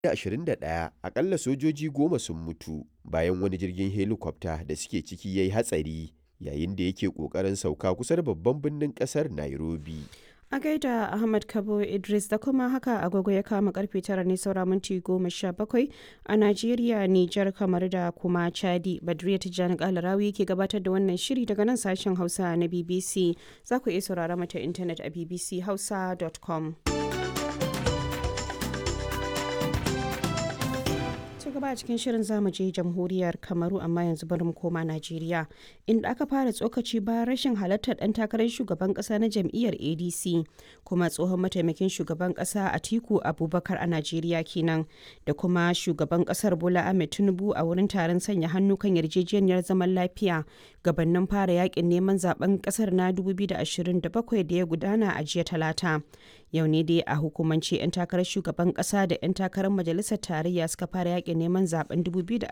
2021 akalla sojoji goma sun mutu bayan wani jirgin helikwafta da suke ciki ya yi hatsari yayin da yake ƙoƙarin sauka kusa da babban birnin ƙasar Nairobi. A gaida Ahmad Kabo Idris da kuma haka agogo ya kama karfe tara ne saura minti goma sha bakwai a Najeriya, Nijar, kamar da kuma Chadi. Badriya Tijjani Kalarawi ke gabatar da wannan shiri daga nan sashen Hausa na BBC. Za ku iya saurara mata intanet a bbchausa.com. gaba a cikin shirin zamu je jamhuriyar kamaru amma yanzu bari mu koma najeriya inda aka fara tsokaci bayan rashin halartar dan takarar shugaban kasa na jam'iyyar adc kuma tsohon mataimakin shugaban kasa atiku abubakar a najeriya kenan da kuma shugaban kasar bola ahmed tinubu a wurin taron sanya hannu kan yarjejeniyar zaman lafiya gabanin fara yakin neman zaben kasar na 2027 da ya gudana a jiya talata yau ne dai a hukumance 'yan takarar shugaban kasa da 'yan takarar majalisar tarayya suka fara yakin neman zaben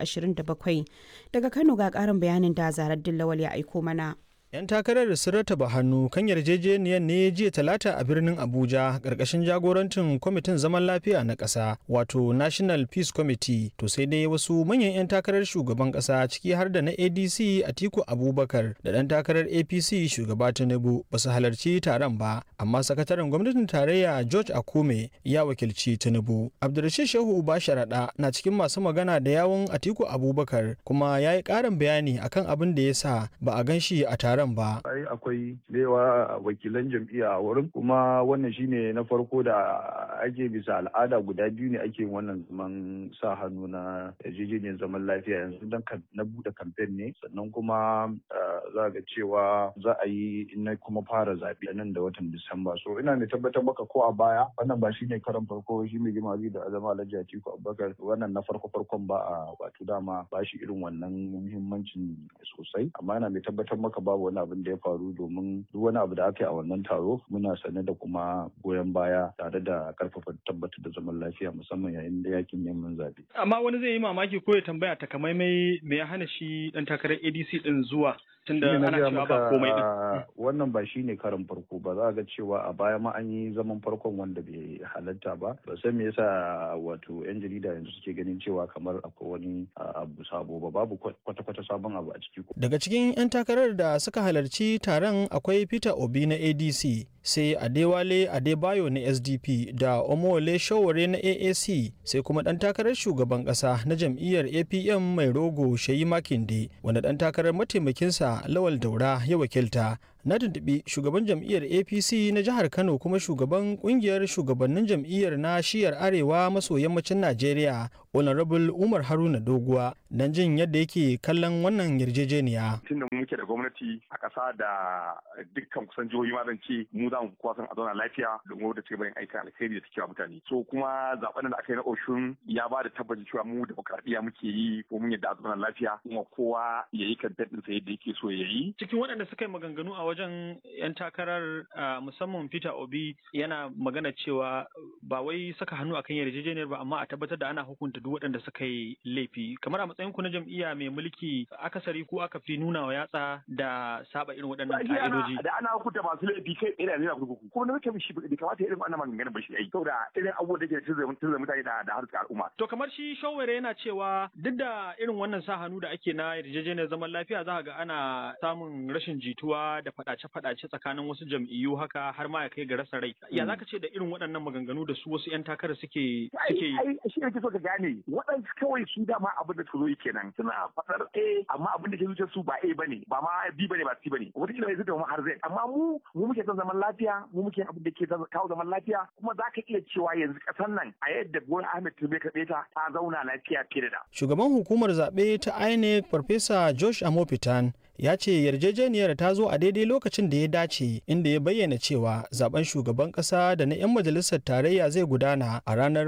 2027 daga kano ga karin bayanin da zarar dillawal ya aiko mana 'Yan takarar sun rataba hannu kan yarjejeniyar ne jiya talata a birnin Abuja ƙarƙashin jagorancin kwamitin zaman lafiya na ƙasa wato National Peace Committee to sai dai wasu manyan 'yan takarar shugaban ƙasa ciki har da na ADC Atiku Abubakar da ɗan takarar APC shugaba Tinubu ba su halarci taron ba amma sakataren gwamnatin tarayya George Akume ya wakilci Tinubu. Abdulrashid Shehu Uba Sharaɗa na cikin masu magana da yawun Atiku Abubakar kuma ya yi ƙarin bayani akan abin da ya sa ba a gan shi a taron taron ba. Ai akwai yawa wakilan jam'iyya a wurin kuma wannan shine na farko da ake bisa al'ada guda biyu ne ake wannan zaman sa hannu na yarjejeniyar zaman lafiya yanzu dan na bude kamfen ne sannan kuma za ga cewa za a yi na kuma fara zaɓe nan da watan Disamba. So ina mai tabbatar maka ko a baya wannan ba shine karan farko shi mai jima da azama Alhaji Atiku Abubakar wannan na farko farkon ba a wato dama ba shi irin wannan muhimmancin sosai amma ina mai tabbatar maka babu wani abin da ya faru domin duk wani abu da aka yi a wannan taro muna sane da kuma goyon baya tare da karfafa tabbatar da zaman lafiya musamman yayin da yakin neman zaɓe. Amma wani zai yi mamaki ko ya tambaya takamaimai me ya hana shi dan takarar ADC din zuwa tunda ana cewa ba komai din. Wannan ba shine karin farko ba za ga cewa a baya ma an yi zaman farkon wanda bai halatta ba ba san me yasa wato yan jarida yanzu suke ganin cewa kamar akwai wani abu sabo ba babu kwata-kwata sabon abu a ciki. Daga cikin 'yan takarar da suka halarci taron akwai Peter Obi na ADC sai Adewale Adebayo na SDP da Omole Showore na AAC sai kuma ɗan takarar shugaban ƙasa na jam'iyyar APM mai rogo Shayi Makinde wanda ɗan takarar mataimakinsa Lawal Daura ya wakilta na tuntuɓi shugaban jam'iyyar apc na jihar kano kuma shugaban kungiyar shugabannin jam'iyyar na shiyar arewa maso yammacin najeriya honorable umar haruna doguwa don jin yadda yake kallon wannan yarjejeniya tunda mu muke da gwamnati a ƙasa da dukkan kusan jihohi ma zan ce mu za mu kowa san a zauna lafiya domin da cigaban aikin alkhairi da take mutane so kuma zaben da aka yi na oshun ya ba da tabbacin cewa mu demokradiyya muke yi ko mun yadda a zauna lafiya kuma kowa ya yi kan sa yadda yake so ya yi cikin waɗanda suka yi maganganu a wajen 'yan takarar musamman Peter Obi yana magana cewa ba wai saka hannu akan yarjejeniyar ba amma a tabbatar da ana hukunta duk waɗanda suka yi laifi kamar a matsayin ku na jam'iyya mai mulki akasari ko aka fi nuna wa yatsa da saba irin waɗannan ka'idoji da ana hukunta masu laifi kai tsaye da zai kurkuku kuma na mutum shi bai kamata irin wannan maganganun ba shi ai saboda irin abubuwan da ke tunzura mutane da da harkar al'umma to kamar shi shawara yana cewa duk da irin wannan sa hannu da ake na yarjejeniyar zaman lafiya za ga ana samun rashin jituwa da faɗace-faɗace tsakanin wasu jam'iyyu haka har ma ya kai ga rasa rai. Ya zaka ce da irin waɗannan maganganu da su wasu 'yan takara suke suke yi? Ai shi ne so ka gane waɗansu kawai su dama abin da su zo kenan suna faɗar A amma abin da ke zuciyar su ba A bane ba ma B bane ba C bane wata kila zai har zai amma mu mu muke son zaman lafiya mu muke abin da ke kawo zaman lafiya kuma za ka iya cewa yanzu ƙasar nan a yadda Bola Ahmed Tinubu ya karɓe ta ta zauna lafiya fiye da. Shugaban hukumar zaɓe ta INEC Farfesa Josh Amopitan ya ce yarjejeniyar ta zo a daidai lokacin da ya dace inda ya bayyana cewa zaben shugaban kasa da na 'yan majalisar tarayya zai gudana a ranar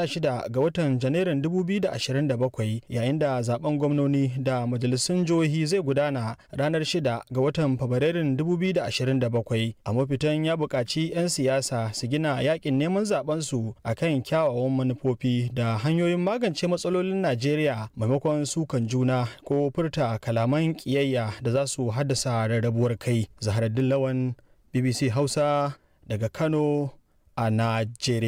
16 ga watan janairun 2027 yayin da zaben gwamnoni da majalisun jihohi zai gudana ranar 6 ga watan fabrairun 2027 a mafitan ya buƙaci 'yan siyasa su gina yakin neman zaben su akan kyawawan manufofi da hanyoyin magance matsalolin najeriya maimakon sukan juna ko furta kalaman ƙiyayya da za su haddasa rarrabuwar kai zaharaddin lawan bbc hausa daga kano a najeriya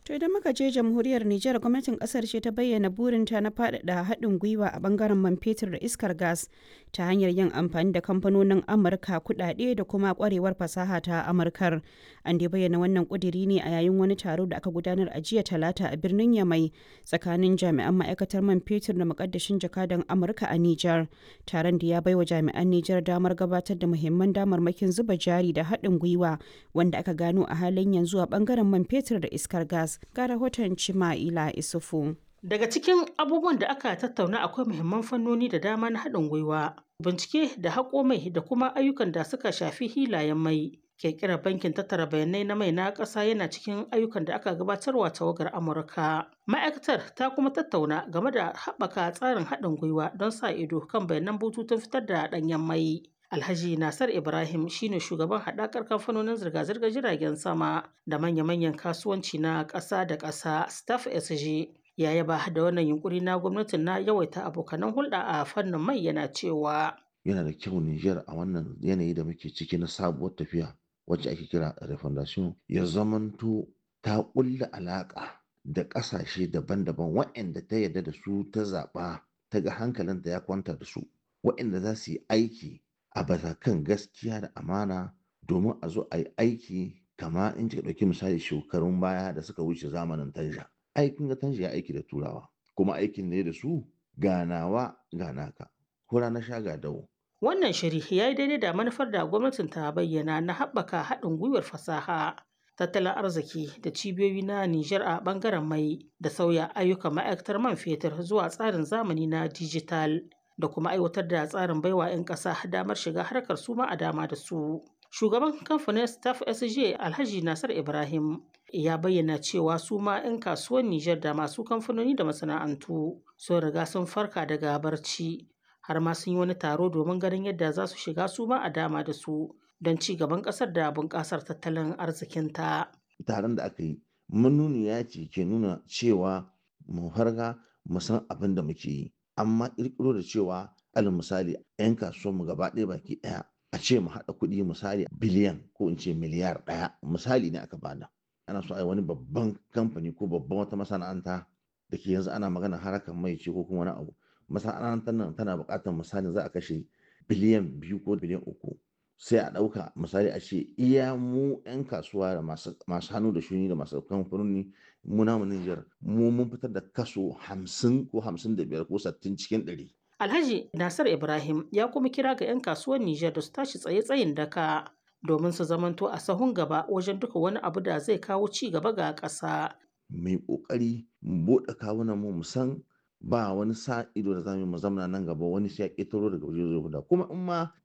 To idan muka je jamhuriyar Nijar gwamnatin kasar ce ta bayyana burinta na faɗaɗa haɗin gwiwa a bangaren man fetur da iskar gas ta hanyar yin amfani da kamfanonin Amurka kuɗaɗe da kuma ƙwarewar fasaha ta Amurkar. An dai bayyana wannan ƙudiri ne a yayin wani taro da aka gudanar a jiya talata a birnin Yamai tsakanin jami'an ma'aikatar man fetur da muƙaddashin jakadan Amurka a Nijar. Taron da ya baiwa jami'an Nijar damar gabatar da muhimman damarmakin zuba jari da haɗin gwiwa wanda aka gano a halin yanzu a bangaren man fetur da iskar gas. ga rahoton Cima'ila Isufu. Daga cikin abubuwan da aka tattauna akwai muhimman fannoni da dama na haɗin gwiwa, bincike da haƙo mai da kuma ayyukan da suka shafi hilayen mai. Ƙirƙirar bankin tattara bayanai na mai na ƙasa yana cikin ayyukan da aka gabatarwa tawagar Amurka. Ma'aikatar ta kuma tattauna game da haɓaka tsarin haɗin gwiwa don sa ido kan bayanan bututun fitar da ɗanyen mai. Alhaji Nasar Ibrahim shine shugaban haɗakar kamfanonin zirga-zirgar jiragen sama da manya-manyan kasuwanci na ƙasa da ƙasa Staff SG. Ya yaba da wannan yunkuri na gwamnatin na yawaita abokanan hulɗa a fannin mai yana cewa. Yana da kyau Nijar a wannan yanayi da muke ciki na sabuwar tafiya wacce ake kira refondation ya zamanto ta ƙulla alaƙa da ƙasashe daban-daban waɗanda ta yarda da su ta zaɓa ta ga hankalinta ya kwanta da su waɗanda za su yi aiki a kan gaskiya da amana domin a zo a yi aiki kama in kika ɗauki misali shekarun baya da suka wuce zamanin tanja aikin ga tanja ya aiki da turawa kuma aikin ne da su ganawa ganaka hura na sha ga dawo Wannan shiri ya yi daidai da manufar da gwamnatin ta bayyana na haɓaka haɗin gwiwar fasaha, tattalin arziki da cibiyoyi na Nijar a ɓangaren mai da sauya ayyukan ma'aikatar man fetur zuwa tsarin zamani na dijital. da kuma aiwatar da tsarin baiwa 'yan ƙasa damar shiga harkar su ma a dama da su. Shugaban kamfanin Staff SJ Alhaji Nasar Ibrahim ya bayyana cewa su ma 'yan kasuwan Nijar da masu kamfanoni da masana'antu sun riga sun farka daga barci har ma sun yi wani taro domin ganin yadda za su shiga su ma a dama da su don ci gaban ƙasar da bunƙasar tattalin arzikinta. Taron da aka yi manuniya ce ke nuna cewa mu farga mu san abin da muke yi. amma ƙirƙiro da cewa alal misali 'yan kasuwanmu gaba ɗaya baki ɗaya a ce mu haɗa kuɗi misali biliyan ko in ce miliyar ɗaya misali ne aka bada ana so a yi wani babban kamfani ko babban wata masana'anta da ke yanzu ana magana harkar mai ce ko kuma wani abu masana'antar nan tana buƙatar misali za a kashe biliyan biyu ko biliyan uku sai a ɗauka misali a ce iya mu 'yan kasuwa da masu hannu da shuni da masu kamfanoni mu namu Nijar mu mun fitar da kaso hamsin ko hamsin da biyar ko sattin cikin ɗari. Alhaji Nasir Ibrahim ya kuma kira ga 'yan kasuwar Nijar da su tashi tsaye-tsayin daka domin su zamanto a sahun gaba wajen duka wani abu da zai kawo ci gaba ga ƙasa. Mai ƙoƙari mu buɗe kawunan mu san ba wani sa ido da zamu mu zamana nan gaba wani sai ya ƙetaro daga waje zai kuma in ma